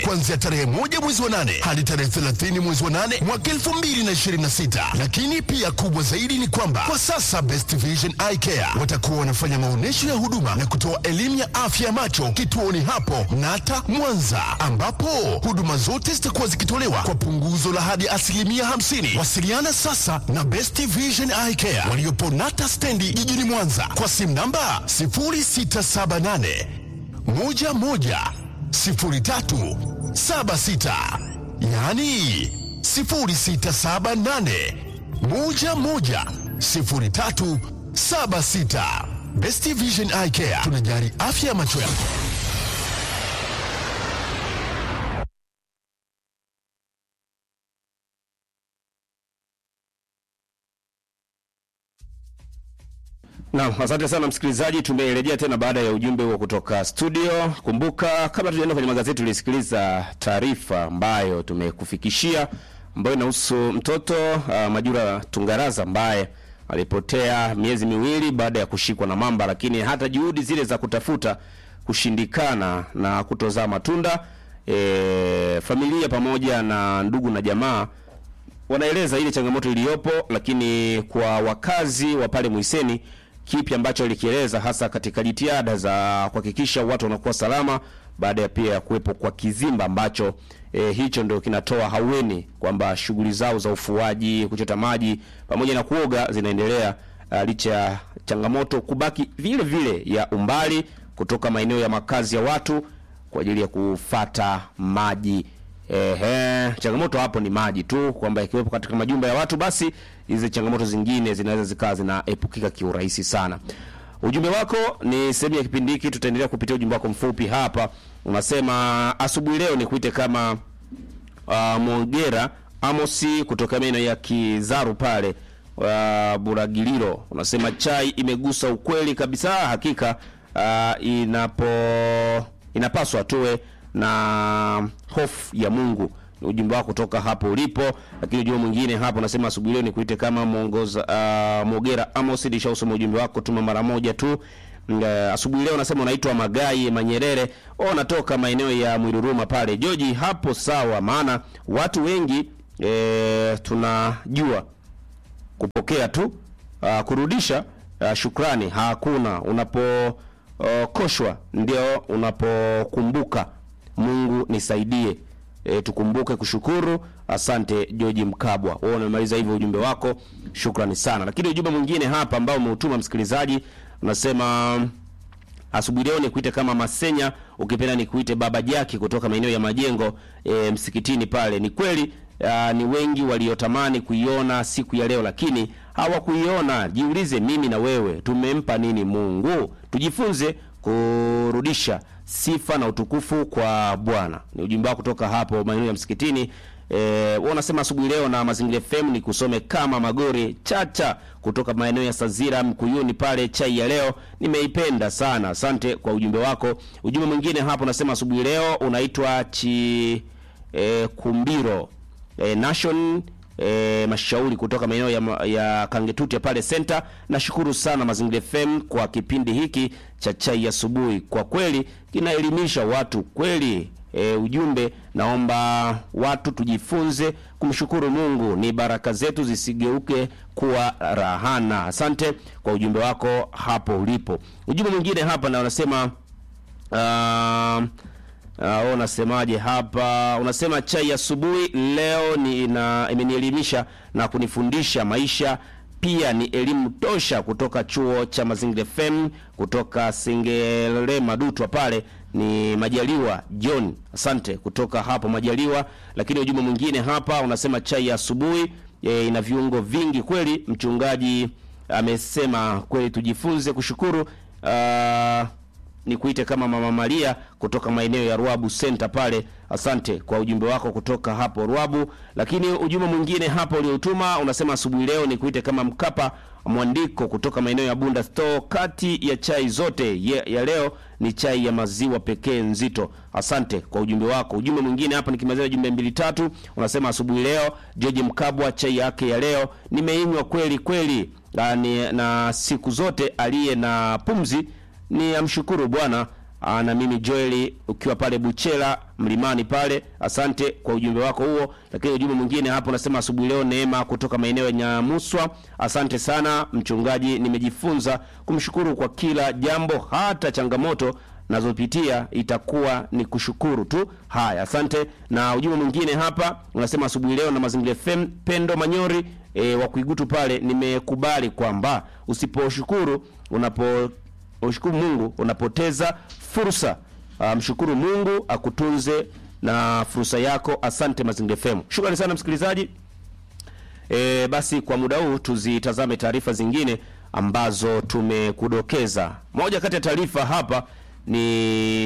kuanzia tarehe moja mwezi wa nane hadi tarehe 30 mwezi wa nane mwaka 2026. Lakini pia kubwa zaidi ni kwamba kwa sasa Best Vision Eye Care watakuwa wanafanya maonyesho ya huduma na kutoa elimu ya afya ya macho kituoni hapo Nata Mwanza, ambapo huduma zote zitakuwa zikitolewa kwa punguzo la hadi asilimia 50. Wasiliana sasa na Best Vision Eye Care waliopo Nata stendi jijini Mwanza kwa simu namba 0678 11 03 76, yaani 0678 11 03 76. Best Vision Eye Care tunajali afya ya macho yako. Naam, asante sana msikilizaji, tumerejea tena baada ya ujumbe huo kutoka studio. Kumbuka, kabla tujaenda kwenye magazeti, tulisikiliza taarifa ambayo tumekufikishia ambayo inahusu mtoto uh, Majura Tungaraza ambaye alipotea miezi miwili baada ya kushikwa na mamba, lakini hata juhudi zile za kutafuta kushindikana na kutozaa matunda. E, familia pamoja na ndugu na jamaa wanaeleza ile changamoto iliyopo, lakini kwa wakazi wa pale Mwiseni, kipi ambacho alikieleza hasa katika jitihada za kuhakikisha watu wanakuwa salama baada ya pia ya kuwepo kwa kizimba ambacho e, hicho ndio kinatoa haueni kwamba shughuli zao za ufuaji, kuchota maji pamoja na kuoga zinaendelea uh, licha ya changamoto kubaki vile vile ya umbali kutoka maeneo ya makazi ya watu kwa ajili ya kufata maji. Ehe, changamoto hapo ni maji tu, kwamba ikiwepo katika majumba ya watu, basi hizi changamoto zingine zinaweza zikawa zinaepukika kiurahisi sana. Ujumbe wako ni sehemu ya kipindi hiki, tutaendelea kupitia ujumbe wako mfupi hapa. Unasema asubuhi leo nikuite kama uh, Mogera Amosi kutoka maeneo ya Kizaru pale uh, Buragiliro. Unasema chai imegusa ukweli kabisa, hakika uh, inapo inapaswa tuwe na hofu ya Mungu. Ni ujumbe wako kutoka hapo ulipo, lakini ujumbe mwingine hapo unasema asubuhi leo nikuite kama mwongoza uh, Mogera Amos, nishausoma ujumbe wako, tuma mara moja tu. Uh, asubuhi leo unasema unaitwa Magai Manyerere, oh, natoka maeneo ya Mwiruruma pale Joji. Hapo sawa, maana watu wengi e, tunajua kupokea tu uh, kurudisha uh, shukrani hakuna. Unapokoshwa uh, ndio unapokumbuka Mungu nisaidie. E, tukumbuke kushukuru. Asante George Mkabwa, wewe umemaliza hivyo ujumbe wako, shukrani sana. Lakini ujumbe mwingine hapa ambao umeutuma msikilizaji unasema asubuhi leo nikuite kama Masenya, ukipenda nikuite Baba Jaki kutoka maeneo ya Majengo e, msikitini pale. Ni kweli uh, ni wengi waliotamani kuiona siku ya leo lakini hawakuiona. Jiulize, mimi na wewe tumempa nini Mungu? Tujifunze kurudisha sifa na utukufu kwa Bwana. Ni ujumbe wako kutoka hapo maeneo ya msikitini. Eh, wao unasema asubuhi leo na Mazingira FM ni kusome kama Magori Chacha kutoka maeneo ya Sazira Mkuyuni pale. Chai ya leo nimeipenda sana, asante kwa ujumbe wako. Ujumbe mwingine hapo unasema asubuhi leo unaitwa chi eh, Kumbiro eh, Nation E, mashauri kutoka maeneo ya, ya Kangetuti pale center. Nashukuru sana Mazingira FM kwa kipindi hiki cha chai asubuhi, kwa kweli kinaelimisha watu kweli. E, ujumbe naomba watu tujifunze kumshukuru Mungu, ni baraka zetu zisigeuke kuwa rahana. Asante kwa ujumbe wako hapo ulipo. Ujumbe mwingine hapa na unasema uh, Uh, unasemaje hapa? Unasema chai asubuhi leo ni ina, imenielimisha na kunifundisha maisha pia ni elimu tosha kutoka chuo cha Mazingira FM kutoka Singele Madutwa pale ni Majaliwa John, asante kutoka hapo Majaliwa. Lakini ujumbe mwingine hapa unasema chai ya asubuhi e, ina viungo vingi kweli. Mchungaji amesema kweli, tujifunze kushukuru uh, ni kuite kama Mama Maria kutoka maeneo ya Ruabu Center pale. Asante kwa ujumbe wako kutoka hapo Ruabu. Lakini ujumbe mwingine hapo uliotuma unasema asubuhi leo ni kuite kama Mkapa Mwandiko kutoka maeneo ya Bunda Store. Kati ya chai zote ya, ya leo ni chai ya maziwa pekee nzito. Asante kwa ujumbe wako. Ujumbe mwingine hapa nikimalizia jumbe mbili tatu, unasema asubuhi leo George Mkabwa, chai yake ya leo nimeinywa kweli kweli, na, na siku zote aliye na pumzi ni amshukuru Bwana Aa, na mimi Joel ukiwa pale Buchela mlimani pale, asante kwa ujumbe wako huo. Lakini ujumbe mwingine hapo unasema asubuhi leo Neema kutoka maeneo ya Nyamuswa, asante sana mchungaji, nimejifunza kumshukuru kwa kila jambo, hata changamoto nazopitia itakuwa ni kushukuru tu. Haya, asante. Na ujumbe mwingine hapa unasema asubuhi leo na Mazingira FM, Pendo Manyori e, wa Kuigutu pale, nimekubali kwamba usiposhukuru unapo ushukuru Mungu unapoteza fursa. Uh, mshukuru Mungu akutunze na fursa yako. Asante Mazingira FM. Shukrani sana msikilizaji. E, basi kwa muda huu tuzitazame taarifa zingine ambazo tumekudokeza. Moja kati ya taarifa hapa ni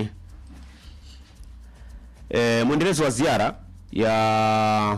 e, mwendelezo wa ziara ya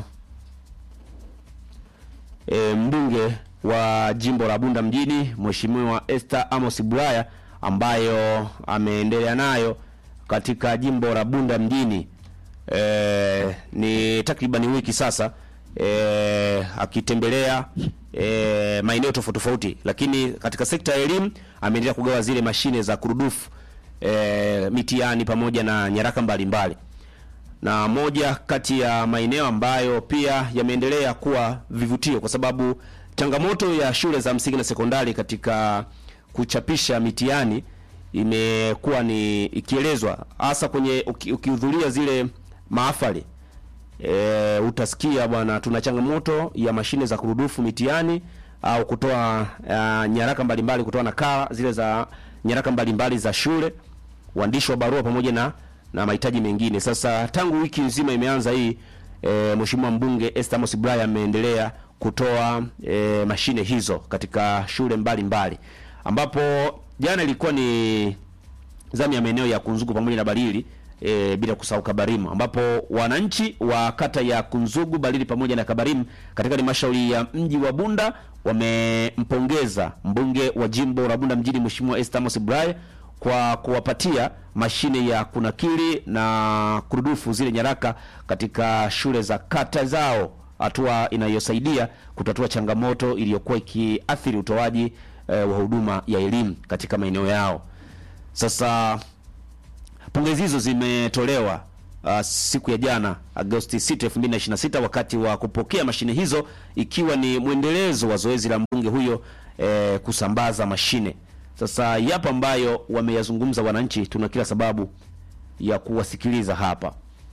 e, mbunge wa jimbo la Bunda mjini Mheshimiwa Esther Amos Bulaya ambayo ameendelea nayo katika jimbo la Bunda mjini e, ni takribani wiki sasa e, akitembelea e, maeneo tofauti tofauti, lakini katika sekta ya elimu ameendelea kugawa zile mashine za kurudufu e, mitihani pamoja na nyaraka mbalimbali na moja kati ya maeneo ambayo pia yameendelea kuwa vivutio kwa sababu changamoto ya shule za msingi na sekondari katika kuchapisha mitihani imekuwa ni ikielezwa hasa kwenye uki- ukihudhuria zile mahafali e, utasikia bwana, tuna changamoto ya mashine za kurudufu mitihani au kutoa uh, nyaraka mbalimbali, kutoa nakala zile za nyaraka mbalimbali za shule, uandishi wa barua pamoja na na mahitaji mengine. Sasa tangu wiki nzima imeanza hii e, Mheshimiwa mbunge Esther Amos Bulaya ameendelea kutoa e, mashine hizo katika shule mbalimbali mbali. Ambapo jana ilikuwa ni zamu ya maeneo ya Kunzugu pamoja na Barili e, bila kusahau Kabarimu ambapo wananchi wa kata ya Kunzugu, Barili pamoja na Kabarimu katika halmashauri ya mji wa Bunda wamempongeza mbunge wa jimbo la Bunda mjini Mheshimiwa Esther Amos Bulaya kwa kuwapatia mashine ya kunakili na kurudufu zile nyaraka katika shule za kata zao, hatua inayosaidia kutatua changamoto iliyokuwa ikiathiri utoaji eh, wa huduma ya elimu katika maeneo yao. Sasa pongezi hizo zimetolewa uh, siku ya jana Agosti 6, 2026 wakati wa kupokea mashine hizo ikiwa ni mwendelezo wa zoezi la mbunge huyo eh, kusambaza mashine. Sasa yapo ambayo wameyazungumza wananchi, tuna kila sababu ya kuwasikiliza hapa.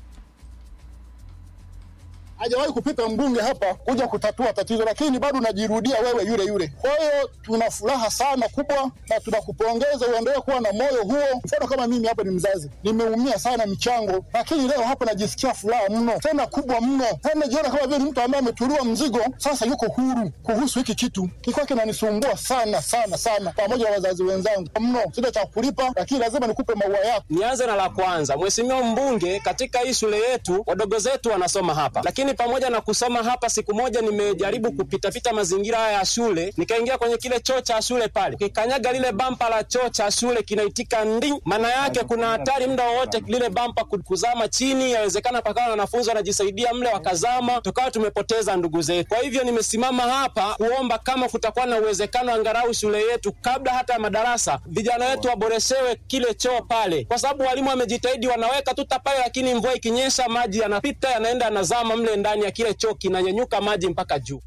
hajawahi kupita mbunge hapa kuja kutatua tatizo, lakini bado unajirudia wewe yule yule. Kwa hiyo tuna furaha sana kubwa na tunakupongeza, uendelee kuwa na moyo huo. Mfano kama mimi hapa ni mzazi, nimeumia sana michango, lakini leo hapa najisikia furaha mno, tena kubwa mno, tena najiona kama vile ni mtu ambaye ametuliwa mzigo, sasa yuko huru kuhusu hiki kitu. Kilikuwa kinanisumbua sana sana sana, pamoja na wazazi wenzangu mno, sina cha kulipa, lakini lazima nikupe maua yako. Nianze na la kwanza, mheshimiwa mbunge, katika hii shule yetu wadogo zetu wanasoma hapa, lakini pamoja na kusoma hapa, siku moja nimejaribu kupitapita mazingira haya ya shule, nikaingia kwenye kile choo cha shule pale, kikanyaga lile bampa la choo cha shule kinaitika ndi, maana yake kuna hatari muda wowote lile bampa ku- kuzama chini, yawezekana pakawa na wanafunzi wanajisaidia mle wakazama, tukawa tumepoteza ndugu zetu. Kwa hivyo nimesimama hapa kuomba kama kutakuwa na uwezekano angalau shule yetu kabla hata ya madarasa, vijana wetu waboreshewe kile choo pale, kwa sababu walimu wamejitahidi, wanaweka tuta pale, lakini mvua ikinyesha maji yanapita yanaenda yanazama mle ndani ya kile choo, kinanyanyuka maji mpaka juu.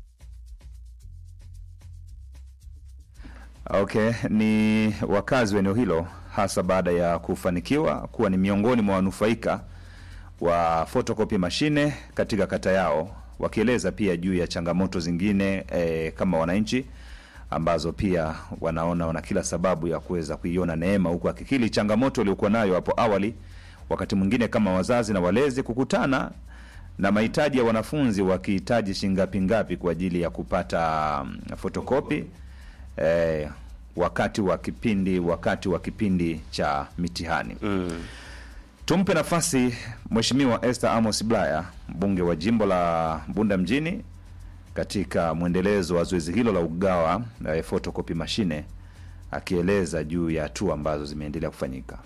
Okay, ni wakazi wa eneo hilo hasa baada ya kufanikiwa kuwa ni miongoni mwa wanufaika wa photocopy mashine katika kata yao, wakieleza pia juu ya changamoto zingine eh, kama wananchi ambazo pia wanaona wana kila sababu ya kuweza kuiona neema, huku akikili changamoto waliokuwa nayo hapo awali, wakati mwingine kama wazazi na walezi kukutana na mahitaji ya wanafunzi wakihitaji shingapi ngapi kwa ajili ya kupata mm, fotokopi eh, wakati wa kipindi wakati wa kipindi cha mitihani mm. Tumpe nafasi Mheshimiwa Esther Amos Bulaya, mbunge wa jimbo la Bunda mjini, katika mwendelezo wa zoezi hilo la ugawa eh, photocopy mashine, akieleza juu ya hatua ambazo zimeendelea kufanyika.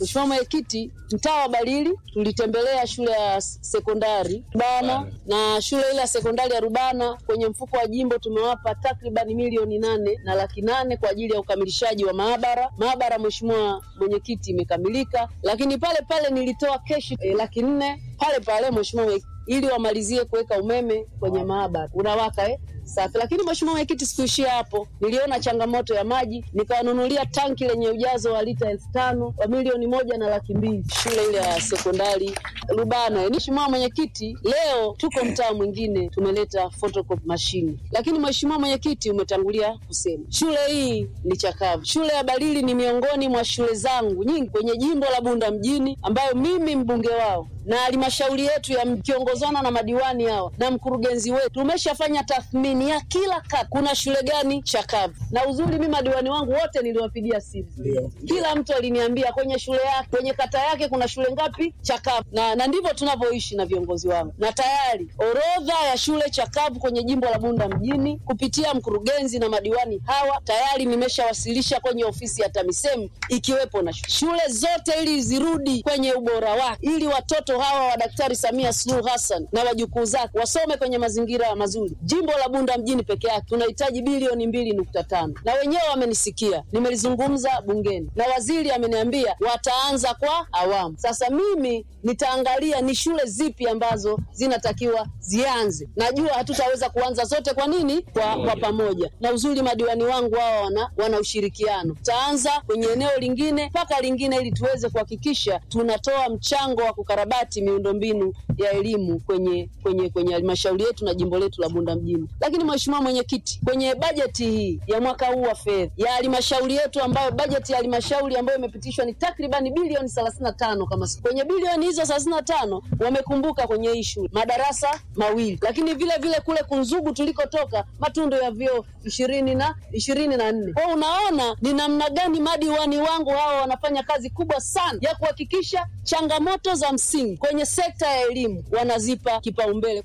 Mheshimiwa Mwenyekiti, mtaa wa Balili tulitembelea shule ya sekondari Rubana na shule ile ya sekondari ya Rubana, kwenye mfuko wa jimbo tumewapa takriban milioni nane na laki nane kwa ajili ya ukamilishaji wa maabara. Maabara, Mheshimiwa Mwenyekiti, imekamilika, lakini pale pale nilitoa keshi eh, laki nne pale pale Mheshimiwa Mwenyekiti, ili wamalizie kuweka umeme kwenye maabara unawaka eh? Safi. Lakini Mheshimiwa Mwenyekiti, sikuishia hapo, niliona changamoto ya maji, nikawanunulia tanki lenye ujazo wa lita elfu tano wa milioni moja na laki mbili shule ile ya sekondari Rubana. Mheshimiwa Mwenyekiti, leo tuko mtaa mwingine tumeleta photocopy machine, lakini Mheshimiwa Mwenyekiti, umetangulia kusema shule hii ni chakavu. Shule ya Balili ni miongoni mwa shule zangu nyingi kwenye jimbo la Bunda mjini, ambayo mimi mbunge wao na halmashauri yetu ya kiongozana na madiwani hawa na mkurugenzi wetu tumeshafanya tathmini ya kila kata, kuna shule gani chakavu. Na uzuri mimi madiwani wangu wote niliwapigia simu, kila mtu aliniambia kwenye shule yake, kwenye kata yake kuna shule ngapi chakavu, na, na ndivyo tunavyoishi na viongozi wangu, na tayari orodha ya shule chakavu kwenye jimbo la Bunda mjini kupitia mkurugenzi na madiwani hawa tayari nimeshawasilisha kwenye ofisi ya TAMISEMI ikiwepo na shule zote, ili zirudi kwenye ubora wake, ili watoto hawa wa Daktari Samia Suluhu Hassan na wajukuu zake wasome kwenye mazingira mazuri. Jimbo la Bunda mjini peke yake tunahitaji bilioni mbili nukta tano na wenyewe wamenisikia, nimelizungumza bungeni na waziri ameniambia wataanza kwa awamu. Sasa mimi nitaangalia ni shule zipi ambazo zinatakiwa zianze. Najua hatutaweza kuanza zote, kwa nini? Kwa, kwa pamoja. Na uzuri madiwani wangu hawa wana, wana ushirikiano. Tutaanza kwenye eneo lingine mpaka lingine, ili tuweze kuhakikisha tunatoa mchango wa kukarabati miundombinu ya elimu kwenye kwenye kwenye halmashauri yetu na jimbo letu la Bunda mjini. Lakini Mheshimiwa Mwenyekiti, kwenye bajeti hii ya mwaka huu wa fedha ya halmashauri yetu, ambayo bajeti ya halmashauri ambayo imepitishwa ni takribani bilioni thelathini na tano kama si kwenye bilioni hizo thelathini na tano wamekumbuka kwenye hii shule madarasa mawili, lakini vile vile kule Kunzugu tulikotoka matundu ya vyoo ishirini na ishirini na nne. Kwa unaona ni namna gani madiwani wangu hawa wanafanya kazi kubwa sana ya kuhakikisha changamoto za msingi kwenye sekta ya elimu wanazipa kipaumbele.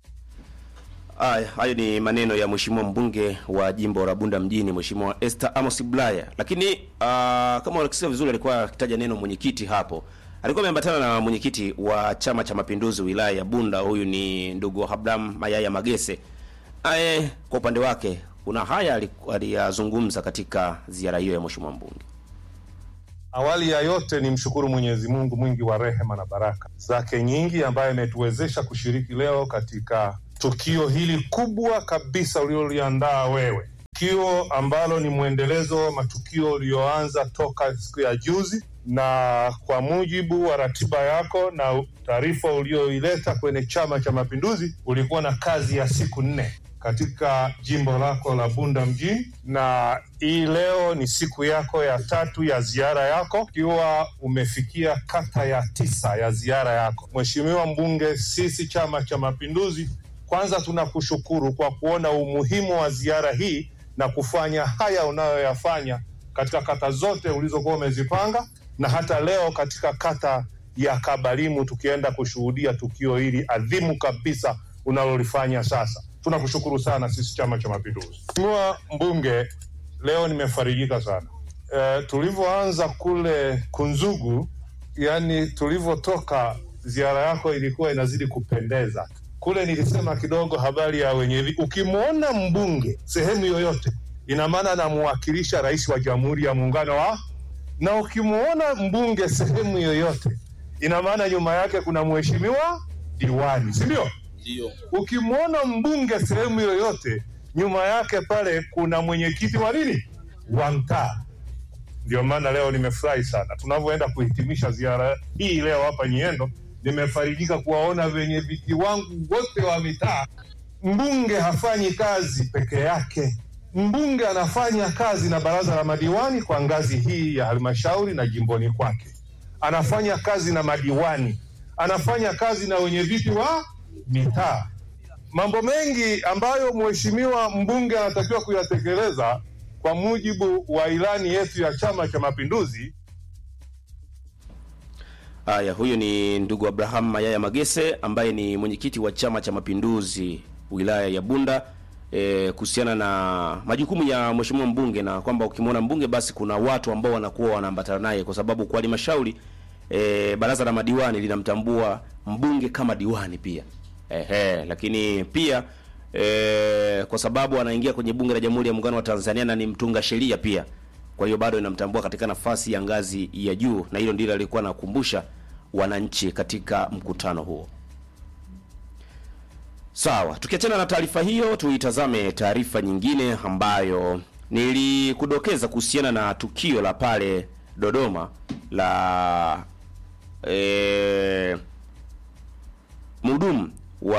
Haya, hayo ni maneno ya mheshimiwa mbunge wa jimbo la Bunda mjini, mheshimiwa Esther Amos Bulaya. Lakini uh, kama unakisikia vizuri, alikuwa akitaja neno mwenyekiti hapo, alikuwa ameambatana na mwenyekiti wa Chama cha Mapinduzi wilaya ya Bunda, huyu ni ndugu Abraham Mayaya Magese. Aye, kwa upande wake kuna haya aliyazungumza katika ziara hiyo ya mheshimiwa mbunge. Awali ya yote ni mshukuru Mwenyezi Mungu mwingi wa rehema na baraka zake nyingi, ambaye ametuwezesha kushiriki leo katika tukio hili kubwa kabisa uliloliandaa wewe, tukio ambalo ni mwendelezo wa matukio uliyoanza toka siku ya juzi, na kwa mujibu wa ratiba yako na taarifa ulioileta kwenye Chama cha Mapinduzi, ulikuwa na kazi ya siku nne katika jimbo lako la Bunda mjini, na hii leo ni siku yako ya tatu ya ziara yako, ukiwa umefikia kata ya tisa ya ziara yako. Mheshimiwa mbunge, sisi Chama cha Mapinduzi kwanza tunakushukuru kwa kuona umuhimu wa ziara hii na kufanya haya unayoyafanya katika kata zote ulizokuwa umezipanga na hata leo katika kata ya Kabalimu tukienda kushuhudia tukio hili adhimu kabisa unalolifanya sasa. Tunakushukuru sana sisi Chama cha Mapinduzi. Mheshimiwa mbunge, leo nimefarijika sana e, tulivyoanza kule Kunzugu, yani tulivyotoka, ziara yako ilikuwa inazidi kupendeza kule nilisema kidogo habari ya wenyevi. Ukimwona mbunge sehemu yoyote, ina maana anamwakilisha rais wa Jamhuri ya Muungano wa, na ukimwona mbunge sehemu yoyote, ina maana nyuma yake kuna mheshimiwa diwani, si ndio? Ndio. Ukimwona mbunge sehemu yoyote, nyuma yake pale kuna mwenyekiti wa nini, wa mtaa. Ndio maana leo nimefurahi sana tunavyoenda kuhitimisha ziara hii leo hapa Nyiendo nimefarijika kuwaona wenye viti wangu wote wa mitaa. Mbunge hafanyi kazi peke yake, mbunge anafanya kazi na baraza la madiwani kwa ngazi hii ya halmashauri na jimboni kwake, anafanya kazi na madiwani, anafanya kazi na wenye viti wa mitaa. Mambo mengi ambayo mheshimiwa mbunge anatakiwa kuyatekeleza kwa mujibu wa ilani yetu ya Chama cha Mapinduzi. Haya, huyo ni ndugu Abraham Mayaya Magese ambaye ni mwenyekiti wa Chama cha Mapinduzi wilaya ya Bunda e, kuhusiana na majukumu ya mheshimiwa mbunge na kwamba ukimwona mbunge basi kuna watu ambao wanakuwa wanaambatana naye, kwa sababu kwa halmashauri e, baraza la madiwani linamtambua mbunge kama diwani pia ehe, lakini pia e, kwa sababu anaingia kwenye bunge la Jamhuri ya Muungano wa Tanzania na ni mtunga sheria pia, kwa hiyo bado inamtambua katika nafasi ya ngazi ya juu, na hilo ndilo alikuwa anakumbusha wananchi katika mkutano huo. Sawa, tukiachana na taarifa hiyo, tuitazame taarifa nyingine ambayo nilikudokeza kuhusiana na tukio la pale Dodoma la e, mhudumu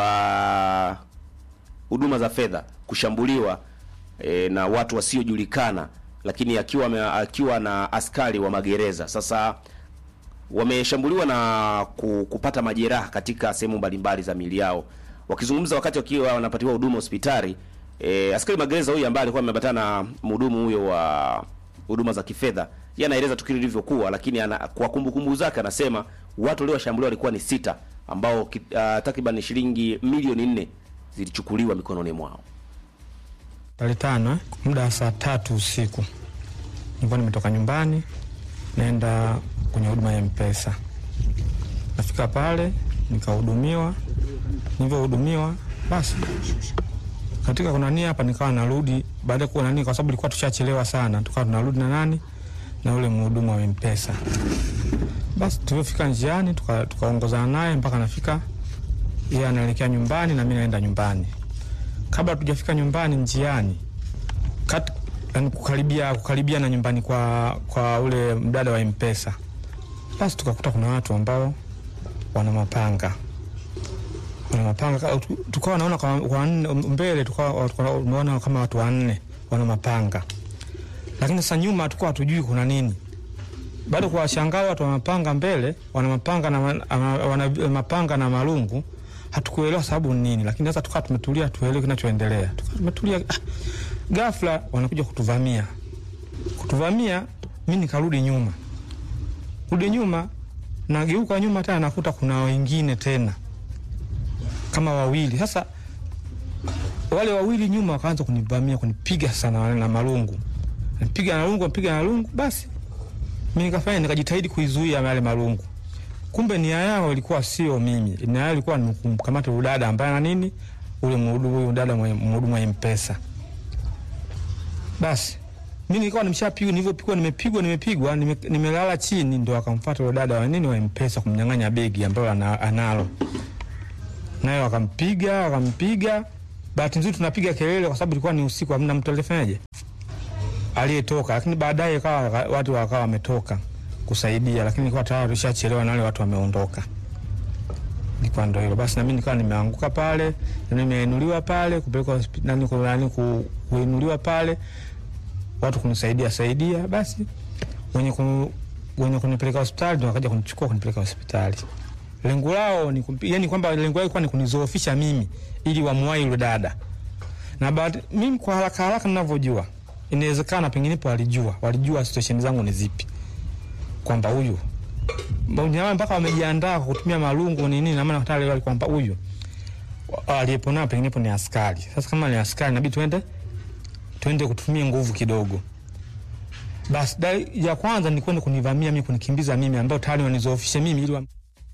wa huduma za fedha kushambuliwa e, na watu wasiojulikana, lakini akiwa ame- akiwa na askari wa magereza. Sasa wameshambuliwa na ku- kupata majeraha katika sehemu mbalimbali za miili yao. Wakizungumza wakati wakiwa wanapatiwa huduma hospitali, e, askari magereza huyu ambaye alikuwa ameambatana na mhudumu huyo wa huduma za kifedha, yeye anaeleza tukio lilivyokuwa, lakini ana, kwa kumbukumbu zake anasema watu waliowashambuliwa walikuwa ni sita ambao ki- ah, takriban shilingi milioni nne zilichukuliwa mikononi mwao. Tarehe tano eh, muda wa saa tatu usiku nilikuwa nimetoka nyumbani naenda kwenye huduma ya Mpesa. Nafika pale nikahudumiwa, nilivyohudumiwa basi katika kuna nini hapa, nikawa narudi baada ya kuwa nani, kwa sababu ilikuwa tushachelewa sana, tukawa tunarudi na nani na ule mhudumu wa Mpesa. Basi tulivyofika njiani tuka- tukaongozana naye mpaka nafika, yeye anaelekea nyumbani na mimi naenda nyumbani kabla tujafika nyumbani njiani kat, yani kukaribia kukaribia na nyumbani kwa kwa ule mdada wa mpesa basi tukakuta kuna watu ambao wana mapanga wana mapanga Ka- tu- tukawa naona kwa, kwa nne- mbele tukawa tukawa tunaona kama watu wanne wana mapanga lakini sasa nyuma tukawa hatujui kuna nini bado kuwashangaa watu wa mapanga mbele wana mapanga na, ma- ama- wana mapanga na marungu hatukuelewa sababu ni nini, lakini sasa tukawa tumetulia, tuelewe kinachoendelea. Tukawa tumetulia, ah, ghafla wanakuja kutuvamia. Kutuvamia, mi nikarudi nyuma, rudi nyuma, nageuka nyuma tena, nakuta kuna wengine tena kama wawili. Sasa wale wawili nyuma wakaanza kunivamia, kunipiga sana na marungu, nipiga na lungu, nipiga na lungu. Basi mi nikafanya, nikajitahidi kuizuia yale marungu kumbe nia yao ilikuwa sio mimi, nia yao ilikuwa ni kumkamata yule dada ambaye na nini, ule mhudumu huyu dada mwenye- mhudumu wa M-Pesa. Basi mimi nilikuwa nimeshapigwa, nilivyopigwa, nimepigwa, nimepigwa, nime- nimelala chini, ndo akamfuata yule dada wa nini wa M-Pesa kumnyang'anya begi ambayo ana- analo, naye wakampiga, wakampiga. Bahati nzuri tunapiga kelele kwa sababu ilikuwa ni usiku, hamna mtu alifanyaje aliyetoka, lakini baadaye kawa watu wakawa wametoka kusaidia, lakini nilikuwa tayari tushachelewa na wale watu wameondoka. Ilikuwa ndo hilo basi, na mimi nikawa nimeanguka pale, na nimeinuliwa pale kupelekwa hospitali, ku- nani ku- kuinuliwa pale, watu kunisaidia saidia, basi wenye ku, wenye kunipeleka hospitali ndo wakaja kunichukua kunipeleka hospitali. Lengo lao ni kumpi- yani kwamba lengo lao ilikuwa ni kunizoofisha mimi ili wamuwai yule dada, na baada mimi kwa haraka haraka ninavyojua, inawezekana penginepo walijua walijua situation zangu ni zipi kwamba huyu jamaa mpaka wamejiandaa kwa kutumia marungu nini, na maana hata leo kwamba huyu wa- aliyepo nao penginepo ni askari. Sasa kama ni askari, inabidi tuende tuende kutumia nguvu kidogo. Basi dai ya kwanza ni kwenda kunivamia mimi, kunikimbiza mimi, ambao tayari wanizoofishe mimi ili wa...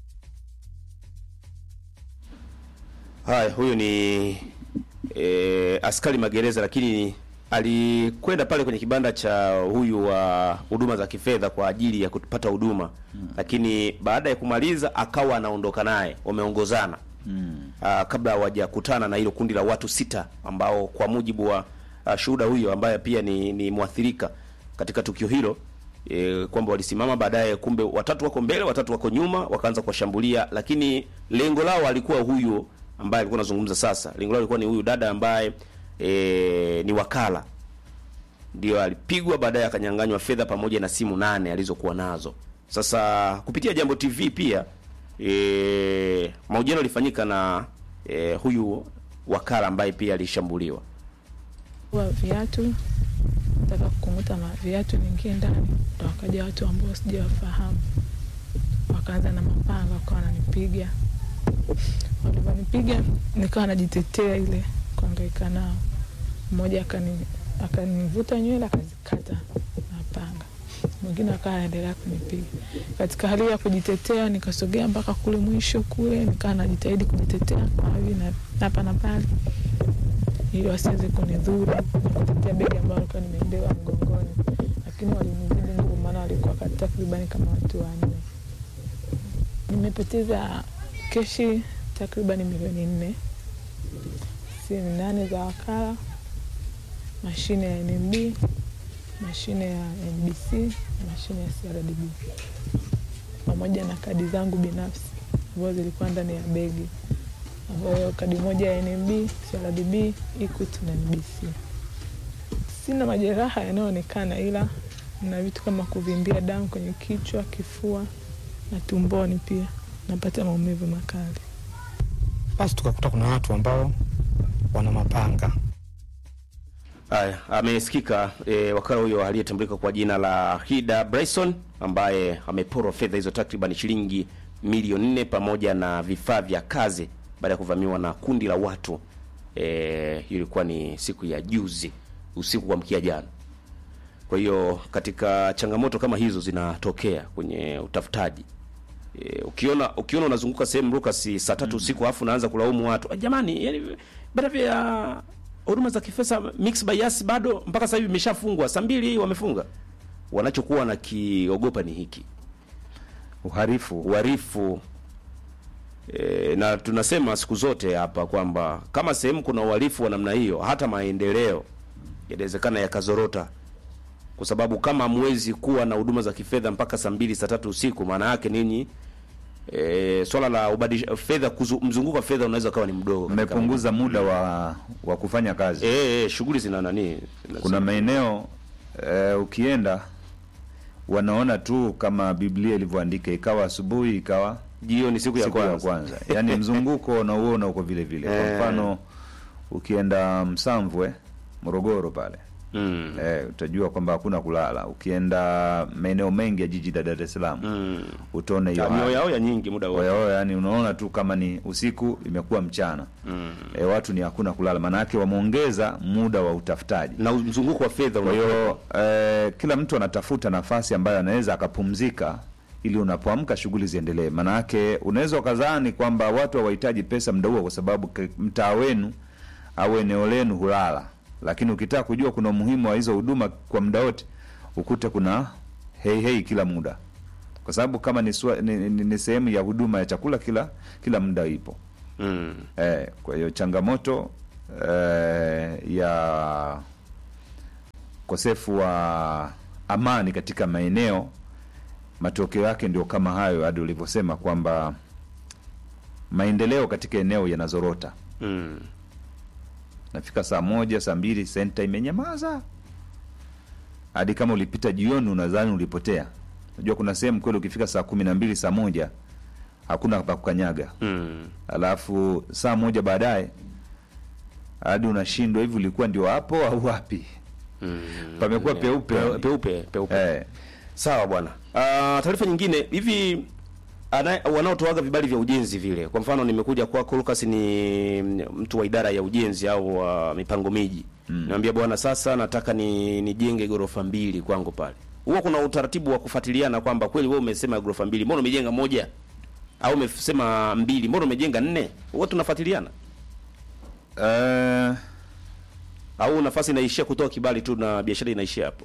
Haya, huyu ni e, askari magereza, lakini alikwenda pale kwenye kibanda cha huyu wa huduma za kifedha kwa ajili ya kupata huduma lakini baada ya kumaliza akawa anaondoka naye, wameongozana ah, kabla hawajakutana na hilo kundi la watu sita ambao kwa mujibu wa ah, shuhuda huyo ambaye pia ni, ni mwathirika katika tukio hilo e, kwamba walisimama baadaye, kumbe watatu wako mbele, watatu wako nyuma, wakaanza kuwashambulia, lakini lengo lao alikuwa huyu ambaye alikuwa anazungumza sasa. Lengo lao alikuwa ni huyu dada ambaye e, ni wakala, ndio alipigwa, baadaye akanyang'anywa fedha pamoja na simu nane alizokuwa nazo. Sasa kupitia Jambo TV pia e, mahojiano yalifanyika na e, huyu wakala ambaye pia alishambuliwa. wa viatu taka kukung'uta na viatu vingie ndani, ndo wakaja watu ambao sijawafahamu, wakaanza na mapanga, wakawa wananipiga. Walivyonipiga nikawa najitetea ile kuangaika nao, mmoja akani akanivuta nywele akazikata na panga, mwingine akawa anaendelea kunipiga. Katika hali ya kujitetea, nikasogea mpaka kule mwisho kule, nikawa najitahidi kujitetea kwa hivi na hapa na pale, ili wasiweze kunidhuru na kutetea begi ambayo alikuwa nimebeba mgongoni, lakini walinizidi nguvu, maana walikuwa kati- takribani kama watu wanne. Nimepoteza keshi takribani milioni nne, simu nane za wakala, mashine ya NMB, mashine ya NBC na mashine ya CRDB pamoja na kadi zangu binafsi ambazo zilikuwa ndani ya begi, ambayo kadi moja ya NMB, CRDB, Equity na NBC. Sina majeraha yanayoonekana, ila na vitu kama kuvimbia damu kwenye kichwa, kifua na tumboni, pia napata maumivu makali. Basi tukakuta kuna watu ambao wana mapanga Haya, amesikika e, wakala huyo aliyetambulika kwa jina la Hida Bryson ambaye ameporwa fedha hizo takriban shilingi milioni nne pamoja na vifaa vya kazi baada ya kuvamiwa na kundi la watu. E, ilikuwa ni siku ya juzi usiku kwa mkia jana. Kwa hiyo katika changamoto kama hizo zinatokea kwenye utafutaji. E, ukiona ukiona unazunguka sehemu Lucas saa tatu usiku afu unaanza kulaumu watu. "Ah, Jamani, yani baada vya huduma za kifedha mix by Yas bado mpaka sasa hivi imeshafungwa. Saa mbili wamefunga. Wanachokuwa na kiogopa ni hiki. uharifu Uhalifu e, na tunasema siku zote hapa kwamba kama sehemu kuna uhalifu wa namna hiyo, hata maendeleo yanawezekana yakazorota, kwa sababu kama hamwezi kuwa na huduma za kifedha mpaka saa mbili saa tatu usiku, maana yake ninyi e, swala la ubadilisha fedha, kuzu- mzunguko wa fedha unaweza ukawa ni mdogo. katika mmepunguza muda wa wa kufanya kazi Eh, eh, shughuli zina nani? zina- kuna maeneo eh, ukienda wanaona tu kama Biblia ilivyoandika, ikawa asubuhi ikawa jioni siku ya siku ya kwanza. kwanza, yaani mzunguko unauona uko vile vile. Kwa Eh. mfano ukienda Msamvwe Morogoro pale Mm. eh, utajua kwamba hakuna kulala. Ukienda maeneo mengi ya jiji la Dar es Salaam Mm. utaona hiyo Ya, hali. mioyo yao ya nyingi muda wote. Oya, oya, yani unaona tu kama ni usiku imekuwa mchana Mm. e, watu ni hakuna kulala, maana yake wameongeza muda wa utafutaji. Na mzunguko wa fedha Kwa unakuwa hiyo eh, kila mtu anatafuta nafasi ambayo anaweza akapumzika ili unapoamka shughuli ziendelee. Maana yake unaweza ukadhani kwamba watu hawahitaji pesa muda huo kwa sababu ke- mtaa wenu au eneo lenu hulala, lakini ukitaka kujua kuna umuhimu wa hizo huduma kwa muda wote, ukute kuna hei hei kila muda, kwa sababu kama ni, swa- ni, ni, ni sehemu ya huduma ya chakula kila kila muda ipo. Mm. Eh, kwa hiyo changamoto eh, ya ukosefu wa amani katika maeneo, matokeo yake ndio kama hayo, hadi ulivyosema kwamba maendeleo katika eneo yanazorota. Mm. Nafika saa moja saa mbili senta imenyamaza, hadi kama ulipita jioni unadhani ulipotea. Unajua kuna sehemu kweli ukifika saa kumi na mbili saa moja hakuna pa kukanyaga Mm. alafu saa moja baadaye hadi unashindwa hivi ulikuwa ndio hapo au wapi? Mm. Pamekuwa peupe. Pe- peupe peupe. Eh, Sawa bwana. Ah, taarifa nyingine hivi ana- wanaotoaga vibali vya ujenzi vile, kwa mfano nimekuja kwako Lucas, ni mtu wa idara ya ujenzi au wa mipango miji mm. Niambia bwana, sasa nataka ni nijenge ghorofa mbili kwangu pale. Huwa kuna utaratibu wa kufuatiliana kwamba kweli wewe umesema ghorofa mbili, mbona umejenga moja? Au umesema mbili, mbona umejenga nne? Huwa tunafuatiliana eh, au nafasi inaishia kutoa kibali tu na biashara inaishia hapo?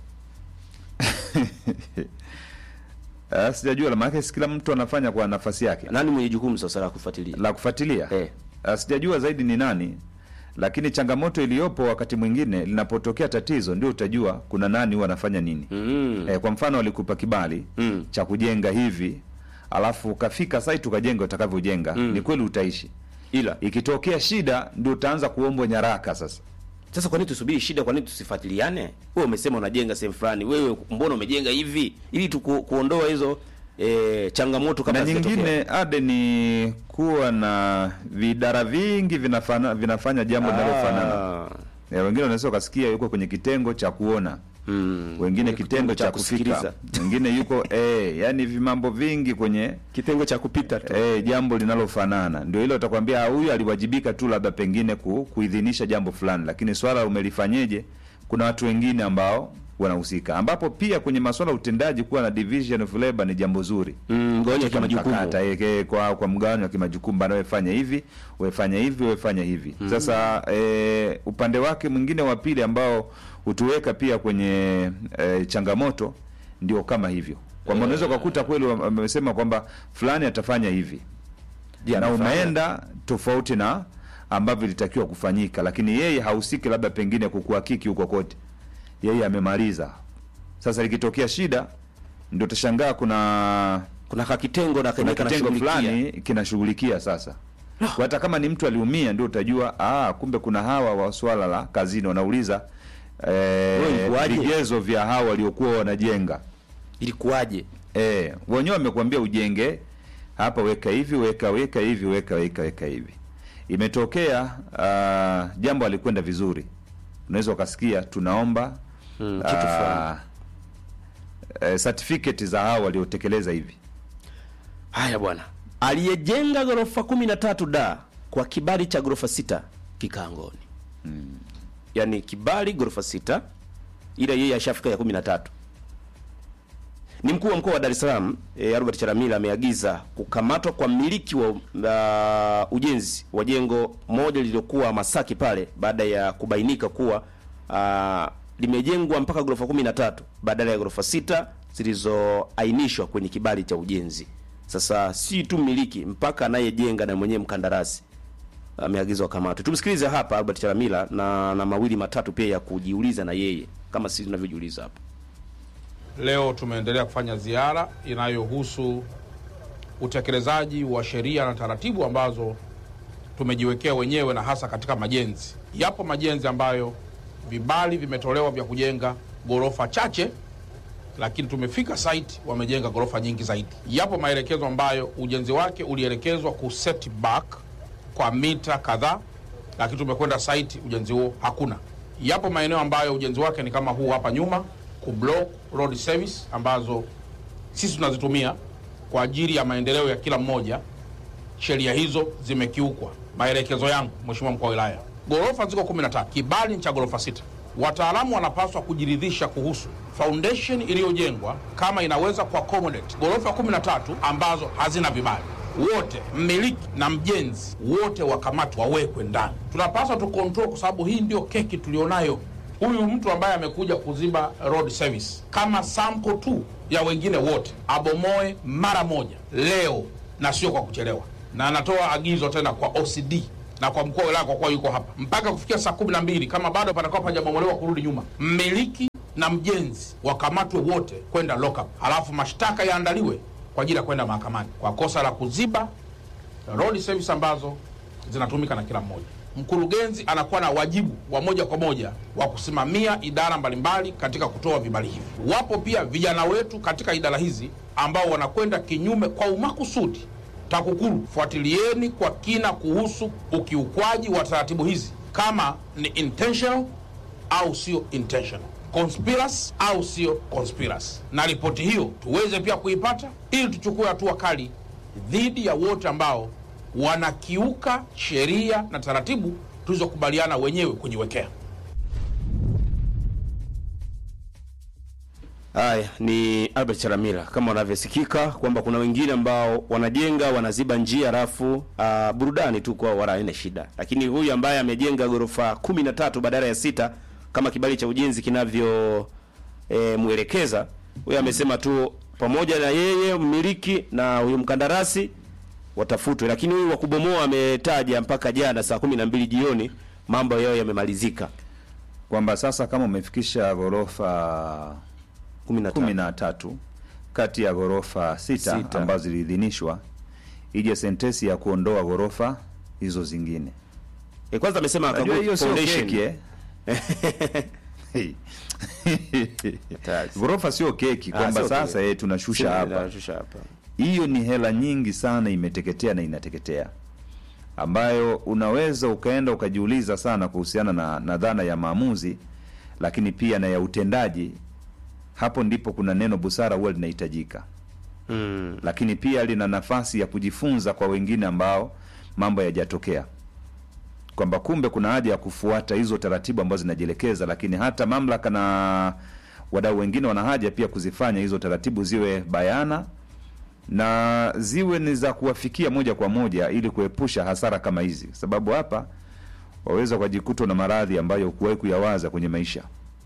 eh, sijajua la maana kila mtu anafanya kwa nafasi yake Nani mwenye jukumu sasa la kufuatilia? la kufuatilia Eh. Eh, sijajua zaidi ni nani, lakini changamoto iliyopo wakati mwingine linapotokea tatizo ndio utajua kuna nani huwa anafanya nini. Mm. Eh, kwa mfano walikupa kibali Mm. cha kujenga hivi alafu ukafika site ukajenga utakavyojenga, Mm. ni kweli utaishi, Ila ikitokea shida ndio utaanza kuombwa nyaraka sasa Sasa kwa nini tusubiri shida? Kwa nini tusifuatiliane? Wewe umesema unajenga sehemu fulani, wewe mbona umejenga hivi, ili tu ku, kuondoa hizo e, changamoto kama na zikitokea. nyingine ade ni kuwa na vidara vingi vinafana, vinafanya jambo linalofanana. Ah, Eh, wengine wanaweza ukasikia yuko kwenye kitengo cha kuona Mm. wengine kitendo cha kusikiliza. kufika wengine yuko eh, yani vimambo vingi kwenye kitengo cha kupita tu eh, jambo linalofanana ndio hilo utakwambia "Ah, huyu aliwajibika tu labda pengine ku, kuidhinisha jambo fulani lakini swala umelifanyeje kuna watu wengine ambao wanahusika ambapo pia kwenye masuala ya utendaji kuwa na division of labor ni jambo zuri Mm, mgawanyo wa Katika kimajukumu. mkakata, eh, eh, kwa kwa mgawanyo wa kimajukumu bana wewe fanya hivi wewe fanya hivi wewe fanya hivi sasa eh, upande wake mwingine wa pili ambao hutuweka pia kwenye eh, changamoto ndio kama hivyo kwamba unaweza ukakuta kweli wame- wamesema kwamba fulani atafanya hivi Je, na amefanya? umeenda tofauti na ambavyo ilitakiwa kufanyika lakini yeye hahusiki labda pengine kukuhakiki huko kote yeye amemaliza sasa likitokea shida ndio utashangaa kuna kuna kakitengo na kuna kenye kitengo kanashughulikia. fulani kinashughulikia sasa kwa hata kama ni mtu aliumia ndio utajua ah, kumbe kuna hawa wa swala la kazini wanauliza Wewe eh, ilikuwaje? vigezo vya hawa waliokuwa wanajenga ilikuwaje eh, wenyewe wamekuambia ujenge hapa weka hivi weka weka hivi weka weka weka hivi imetokea uh, jambo alikwenda vizuri unaweza ukasikia tunaomba Mm, kitu fulani. eh, certificate za hawa waliotekeleza hivi haya bwana aliyejenga ghorofa kumi na tatu da kwa kibali cha ghorofa sita kikaangoni mm. yaani kibali ghorofa sita ila yeye ashafika ya kumi na tatu ni mkuu wa mkoa wa Dar es Salaam e, Albert Chalamila ameagiza kukamatwa kwa mmiliki wa uh, ujenzi wa jengo moja lililokuwa Masaki pale baada ya kubainika kuwa uh, limejengwa mpaka ghorofa 13 badala ya ghorofa sita zilizoainishwa kwenye kibali cha ujenzi. Sasa si tu mmiliki mpaka anayejenga na mwenyewe mkandarasi ameagizwa kamatwe. Tumsikilize hapa Albert Chalamila na, na mawili matatu pia ya kujiuliza na yeye kama sisi tunavyojiuliza hapa. Leo tumeendelea kufanya ziara inayohusu utekelezaji wa sheria na taratibu ambazo tumejiwekea wenyewe na hasa katika majenzi. Yapo majenzi ambayo vibali vimetolewa vya kujenga ghorofa chache, lakini tumefika site wamejenga ghorofa nyingi zaidi. Yapo maelekezo ambayo ujenzi wake ulielekezwa ku set back kwa mita kadhaa, lakini tumekwenda site ujenzi huo hakuna. Yapo maeneo ambayo ujenzi wake ni kama huu hapa nyuma, ku block road service ambazo sisi tunazitumia kwa ajili ya maendeleo ya kila mmoja. Sheria hizo zimekiukwa. Maelekezo yangu, Mheshimiwa mkuu wa wilaya, ghorofa ziko 13, kibali ni cha ghorofa sita. Wataalamu wanapaswa kujiridhisha kuhusu foundation iliyojengwa kama inaweza kuaccommodate ghorofa 13 ambazo hazina vibali. Wote mmiliki na mjenzi wote wakamatwa, wawekwe ndani. Tunapaswa tu control, kwa sababu hii ndio keki tulionayo. Huyu mtu ambaye amekuja kuziba road service kama sample tu ya wengine wote, abomoe mara moja leo na sio kwa kuchelewa, na anatoa agizo tena kwa OCD na kwa mkuu wa wilaya kwa kuwa yuko hapa mpaka kufikia saa kumi na mbili kama bado patakuwa pajabomolewa kurudi nyuma, mmiliki na mjenzi wakamatwe wote kwenda lockup, halafu mashtaka yaandaliwe kwa ajili ya kwenda mahakamani kwa kosa la kuziba road service ambazo zinatumika na kila mmoja. Mkurugenzi anakuwa na wajibu wa moja kwa moja wa kusimamia idara mbalimbali katika kutoa vibali hivi. Wapo pia vijana wetu katika idara hizi ambao wanakwenda kinyume kwa umakusudi. TAKUKURU, fuatilieni kwa kina kuhusu ukiukwaji wa taratibu hizi, kama ni intentional au sio intentional, conspiracy au sio conspiracy, na ripoti hiyo tuweze pia kuipata ili tuchukue hatua kali dhidi ya wote ambao wanakiuka sheria na taratibu tulizokubaliana wenyewe kujiwekea. Haya ni Albert Chalamila, kama wanavyosikika kwamba kuna wengine ambao wanajenga wanaziba njia, alafu uh, burudani tu kwa wala haina shida, lakini huyu ambaye amejenga ghorofa kumi na tatu badala ya sita kama kibali cha ujenzi kinavyo e, mwelekeza huyu amesema tu pamoja na yeye mmiliki na huyu mkandarasi watafutwe, lakini huyu wa kubomoa ametaja mpaka jana saa kumi na mbili jioni mambo yao yamemalizika. kwamba sasa kama umefikisha ghorofa kumi na kumi tatu. na tatu kati ya ghorofa sita, Sita. ambazo ziliidhinishwa ije sentesi ya kuondoa ghorofa hizo zingine. E, kwanza amesema Najua akagu- hiyo sio foundation. keki eh? Hey. ghorofa sio keki Ah, kwamba sio sasa keki. eh, tunashusha Sio, hapa tunashusha hapa. hiyo ni hela nyingi sana imeteketea na inateketea ambayo unaweza ukaenda ukajiuliza sana kuhusiana na, na dhana ya maamuzi lakini pia na ya utendaji hapo ndipo kuna neno busara huwa linahitajika mm. lakini pia lina nafasi ya kujifunza kwa wengine ambao mambo yajatokea kwamba kumbe kuna haja ya kufuata hizo taratibu ambazo zinajielekeza lakini hata mamlaka na wadau wengine wana haja pia kuzifanya hizo taratibu ziwe bayana na ziwe ni za kuwafikia moja kwa moja ili kuepusha hasara kama hizi kwa sababu hapa waweza ukajikuta na maradhi ambayo hukuwahi kuyawaza kwenye maisha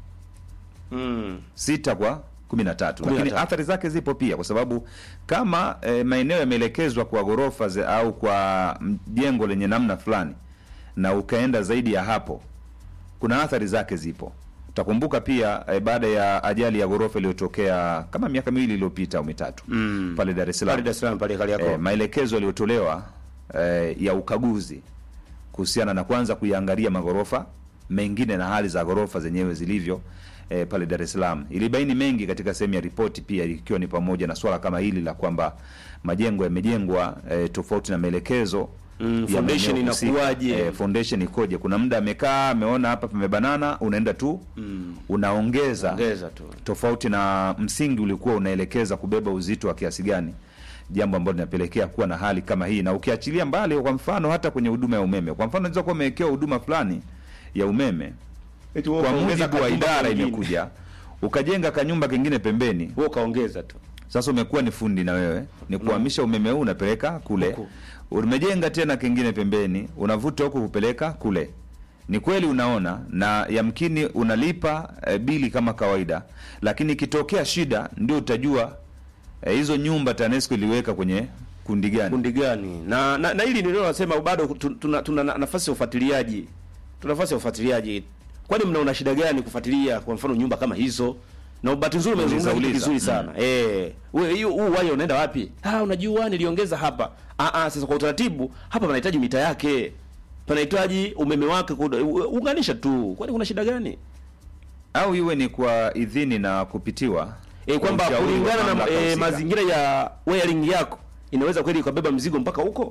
Mm. sita kwa kumi na tatu Kumi na lakini tatu. athari zake zipo pia kwa sababu kama e, maeneo yameelekezwa kwa ghorofa ze- au kwa mm, jengo lenye namna fulani na ukaenda zaidi ya hapo kuna athari zake zipo utakumbuka pia e, baada ya ajali ya ghorofa iliyotokea kama miaka miwili iliyopita au mitatu Mm. pale Dar es Salaam Pale Dar es Salaam pale Kariakoo. e, maelekezo yaliyotolewa e, ya ukaguzi kuhusiana na kwanza kuiangalia maghorofa mengine na hali za ghorofa zenyewe zilivyo e, pale Dar es Salaam. Ilibaini mengi katika sehemu ya ripoti, pia ikiwa ni pamoja na swala kama hili la kwamba majengo yamejengwa e, tofauti na maelekezo Mm, ya foundation maeneo husika. inakuwaje? E, foundation ikoje? Kuna muda amekaa ameona hapa pamebanana, unaenda tu Mm. unaongeza Ongeza tu. tofauti na msingi ulikuwa unaelekeza kubeba uzito wa kiasi gani, jambo ambalo linapelekea kuwa na hali kama hii. Na ukiachilia mbali, kwa mfano hata kwenye huduma ya umeme, kwa mfano unaweza kuwa umewekewa huduma fulani ya umeme, Eti wewe kwa ukaongeza mujibu wa kanyumba idara kengine. imekuja ukajenga kanyumba kengine pembeni, Wewe ukaongeza tu. sasa umekuwa ni fundi na wewe ni kuhamisha umeme huu unapeleka kule, Huku. umejenga tena kengine pembeni, unavuta huku kupeleka kule. Ni kweli unaona, na yamkini unalipa e, bili kama kawaida, lakini ikitokea shida ndio utajua e, hizo nyumba TANESCO iliweka kwenye kundi gani. kundi gani na na, na hili ndio nasema bado tu- tuna, tuna na- nafasi ya ufuatiliaji tuna nafasi ya ufuatiliaji kwani mnaona shida gani kufuatilia kwa mfano nyumba kama hizo na bahati nzuri umezungumza kitu Uliza, kizuri uliza. sana eh wewe hiyo huu waya unaenda wapi ah unajua niliongeza hapa ah ah sasa kwa utaratibu hapa panahitaji mita yake panahitaji umeme wake kuda- u- unganisha tu kwani kuna shida gani Au iwe ni kwa idhini na kupitiwa eh kwa kwamba ushauri wa kulingana na mamlaka eh, husika. mazingira ya wiring yako inaweza kweli ikabeba mzigo mpaka huko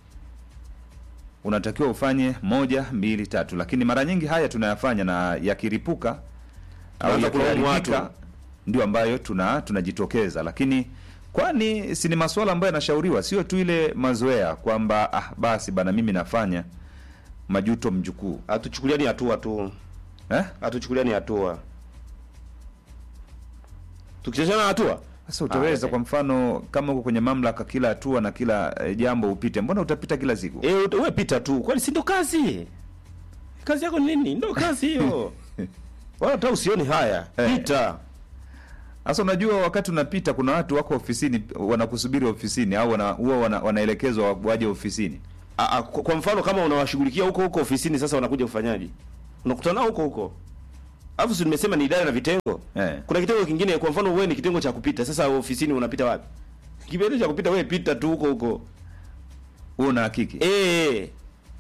unatakiwa ufanye moja mbili tatu, lakini mara nyingi haya tunayafanya na yakiripuka au Tunaanza kulaumu yakiharibika watu. ndio ambayo tuna tunajitokeza, lakini kwani si ni masuala ambayo yanashauriwa, sio tu ile mazoea kwamba ah, basi bana mimi nafanya majuto mjukuu hatuchukuliani hatua tu eh? hatuchukuliani hatua tukichezana hatua Sasa utaweza Ah, kwa mfano kama uko kwenye mamlaka, kila hatua na kila eh, jambo upite, mbona utapita kila siku? eh ut- wewe pita tu kwani si ndo kazi kazi yako ni nini ndo kazi hiyo wala hata usioni haya Eh. pita Sasa unajua, wakati unapita kuna watu wako ofisini wanakusubiri ofisini, au wana, huwa wana, wanaelekezwa waje ofisini. Ah, ah, kwa kwa mfano kama unawashughulikia huko huko ofisini sasa wanakuja kufanyaje unakutana nao huko huko alafu si nimesema ni idara na vitengo Eh. kuna kitengo kingine kwa mfano wewe ni kitengo cha kupita sasa ofisini unapita wapi kipindi cha kupita wewe pita tu huko huko Huo una hakiki eh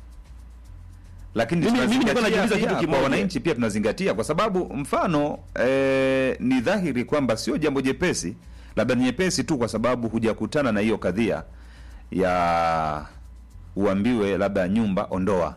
lakini Mimi- mimi nilikuwa tunazingatia najiuliza pia kitu kwa kimoja. wananchi pia tunazingatia, kwa sababu mfano eh, ni dhahiri kwamba sio jambo jepesi, labda ni nyepesi tu kwa sababu hujakutana na hiyo kadhia ya uambiwe labda nyumba ondoa,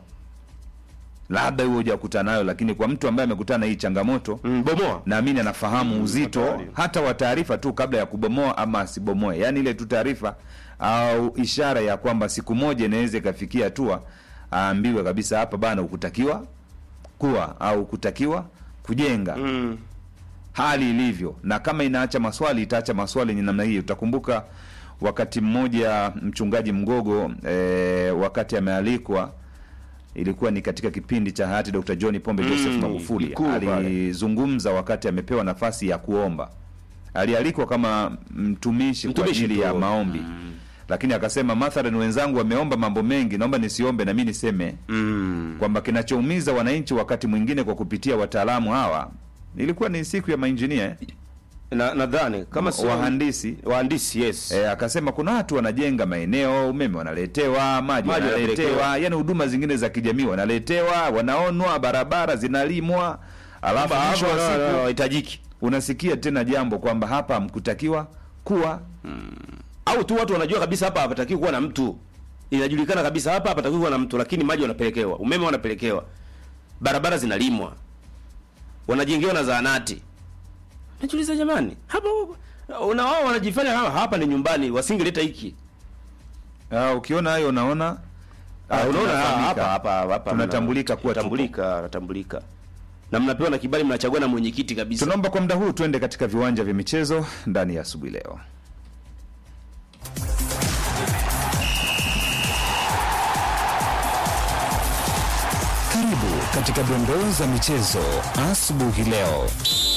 labda huo hujakutana nayo, lakini kwa mtu ambaye amekutana na hii changamoto mm, bomoa naamini anafahamu uzito hatari. hata wa taarifa tu kabla ya kubomoa ama asibomoe, yaani ile tu taarifa au ishara ya kwamba siku moja inaweza ikafikia hatua aambiwe kabisa, hapa bana, ukutakiwa kuwa au kutakiwa kujenga mm. hali ilivyo, na kama inaacha maswali itaacha maswali yenye namna hiyo. Utakumbuka wakati mmoja mchungaji Mgogo e, wakati amealikwa ilikuwa ni katika kipindi cha hayati Dr. John Pombe Joseph Mm, Magufuli Ikulu pale. alizungumza wakati amepewa nafasi ya kuomba. Alialikwa kama mtumishi, kwa Mtumishi ajili tu. ya maombi lakini akasema mathalan, wenzangu wameomba mambo mengi, naomba nisiombe na mimi niseme Mm. kwamba kinachoumiza wananchi wakati mwingine kwa kupitia wataalamu hawa, ilikuwa ni siku ya mainjinia eh? na nadhani kama sio wahandisi wahandisi yes E, akasema kuna watu wanajenga maeneo, umeme wanaletewa, maji Maji wanaletewa, wanapelekewa. yani huduma zingine za kijamii wanaletewa, wanaonwa, barabara zinalimwa, alafu Kwamba mwisho hapa wa na- na- siku hahitajiki unasikia tena jambo kwamba hapa hamkutakiwa kuwa au tu watu wanajua kabisa hapa hapatakiwi kuwa na mtu inajulikana kabisa hapa hapatakiwi kuwa na mtu lakini maji wanapelekewa umeme wanapelekewa barabara zinalimwa wanajengewa na zahanati. Najiuliza jamani, hapa una wao wanajifanya kama hapa ni nyumbani, wasingeleta hiki. Ah, ukiona hayo unaona Ah, ah, unaona tunafahamika. hapa hapa hapa tunatambulika kuwa tupo. tambulika, natambulika. Na mnapewa na kibali mnachagua na mwenyekiti kabisa. Tunaomba kwa muda huu tuende katika viwanja vya michezo ndani ya asubuhi leo. Karibu katika dondoo za michezo asubuhi leo.